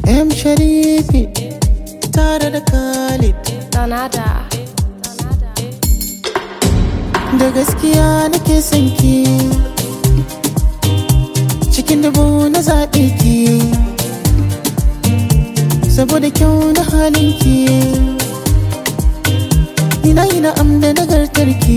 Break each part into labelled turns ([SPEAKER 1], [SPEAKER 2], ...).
[SPEAKER 1] M Sharifi tare da Khalid
[SPEAKER 2] Donada.
[SPEAKER 1] da gaskiya nake son ki cikin dubu na zaɓe ki saboda kyau na halin ki ina yi na'am da nagartar ki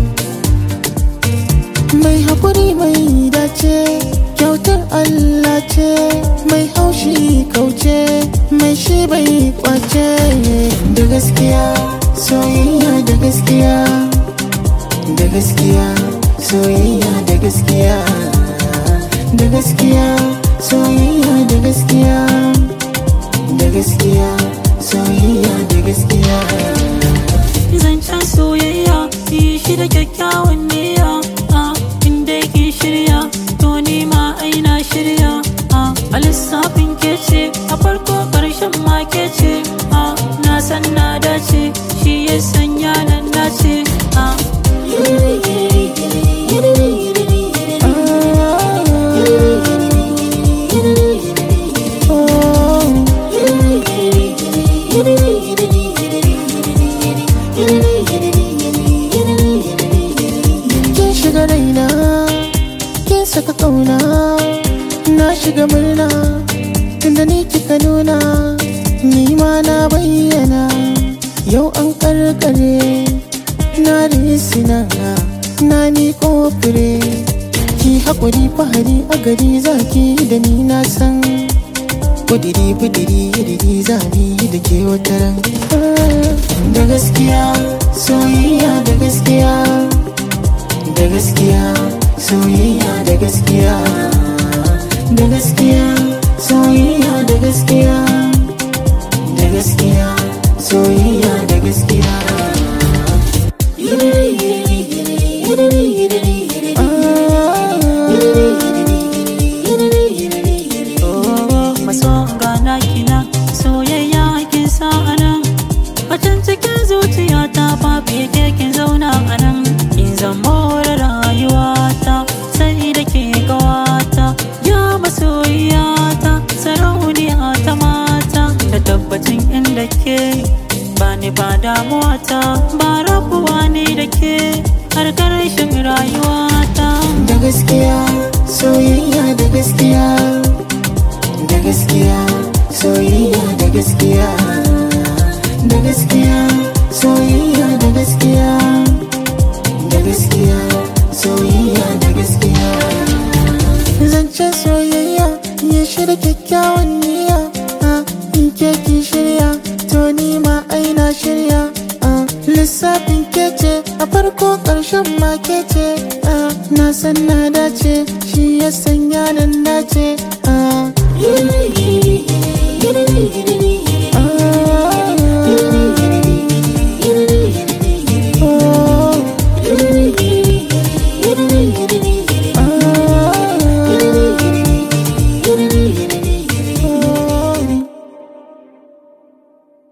[SPEAKER 1] mai haƙuri mai dace kyautar Allah ce mai haushi kauce mai shi bai kwace da gaskiya soyayya da gaskiya da gaskiya soyayya da gaskiya da gaskiya soyayya da gaskiya da gaskiya soyayya da gaskiya
[SPEAKER 3] zancen soyayya yi shi da kyakkyawan niyya a inda yake shirya to ni ma aina shirya a a lissafin ke ce a farko karshen ma ke ce a na san na dace shi ya sanya nan dace a
[SPEAKER 1] kin shiga raina kin saka kauna na shiga murna tunda ni kika nuna ni ma na bayyana yau an karkare na risina na ni kofure ki haƙuri fahari a gari zaki da ni na san kudiri budiri iriri zami da ke wataran da gaskiya soyayya da gaskiya da gaskiya soyayya da gaskiya da gaskiya soyayya da gaskiya da gaskiya soyayya da gaskiya
[SPEAKER 3] maso gana kina soyayya kin sa anan a can cikin zuciya ta babu yake kin zauna anan in zama da rayuwata sai da ke gawata ya masoyiyata sarauniya ta mata da tabbacin inda ke ba ni ba damuwata ba rabuwa ne da ke har karshen rayuwata
[SPEAKER 1] da gaskiya soyayya da gaskiya da gaskiya soyayya da gaskiya da gaskiya soyayya da gaskiya da gaskiya soyayya da gaskiya zancen soyayya ya shirya kyakkyawan niyya a in ke ki shirya to ni ma aina shirya a lissafin kece a farko ƙarshen ma kece a na san na dace shi ya sanya nan dace a